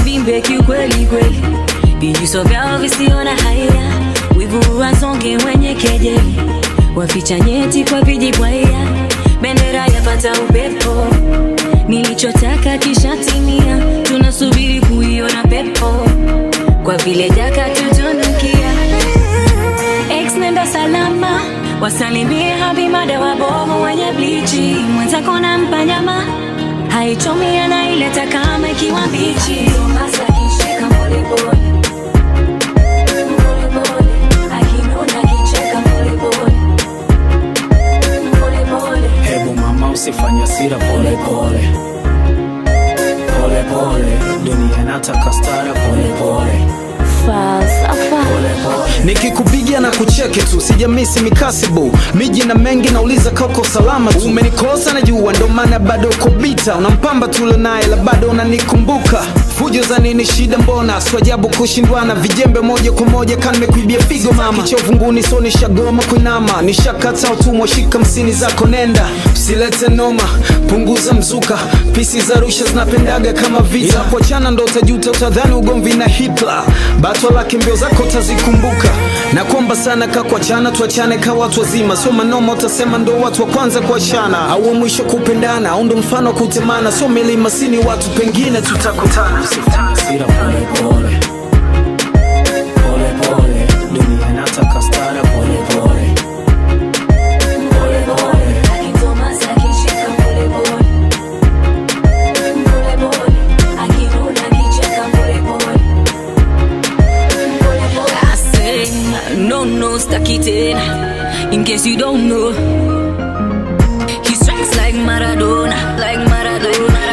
uvimbe kiukweli kweli, vijuso vyao visio na haya, wivu wasonge wenye kejeli, waficha nyeti kwa vijibwaya, bendera yapata upepo, nilichotaka kishatimia, tunasubiri kuiona pepo, kwa vile jaka tutunukia Ex nenda salama, wasalimie habimada wabovu wenye blichi, mwenzako nampa nyama haichomi anaileta kama ikiwa mbichi. Hasa akishika polepole. Polepole. Akinuna akicheka polepole. Polepole. Hebu mama usifanye hasira pole pole pole pole, dunia inataka stara pole pole Falsafa. nikikupigia na kucheki tu sijamisi mikasibu miji na mengi nauliza kako salama tu umenikosa najua ndo maana bado uko bita unampamba tule naye la bado unanikumbuka fujo za nini shida mbona swajabu kushindwana vijembe moja kwa moja kanimekuibia figo mama chovunguni so nishagoma kuinama nishakata utumwa shika msini zako nenda usilete noma punguza mzuka pisi za rusha zinapendaga kama vita yeah. kuachana ndo utajuta utadhani ugomvi na hitler batwa lake mbio zako utazikumbuka na kuomba sana ka kuachana tuachane ka watu wazima sio manoma utasema ndo watu wa kwanza kuachana au wa mwisho kupendana au ndo mfano wa kutemana sio milima sini watu pengine tutakutana hasira pole pole pole pole, dunia inataka stara pole pole pole pole Akitomas akishika polepole. Polepole. Akinuna akicheka polepole. Polepole. I say, no, no, staki tena. In case you don't know, he strikes like Maradona, like Maradona.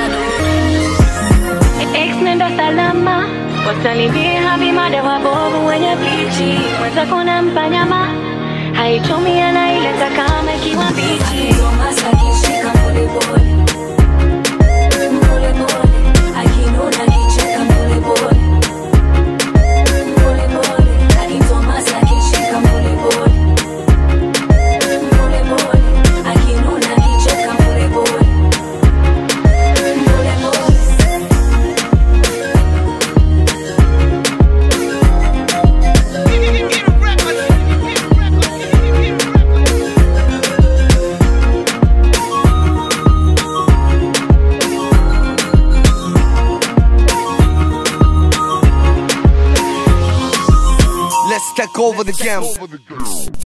Ex nenda salama, wasalimie habimada wabovu wenye blichi, mwenzako nampa nyama haichomi anaileta kama ikiwa mbichi. akishika polepole. Polepole. Akinuna akicheka polepole. Polepole. Akitomas akishika polepole. Polepole. Akinuna akicheka polepole. Polepole. Let's take over the game.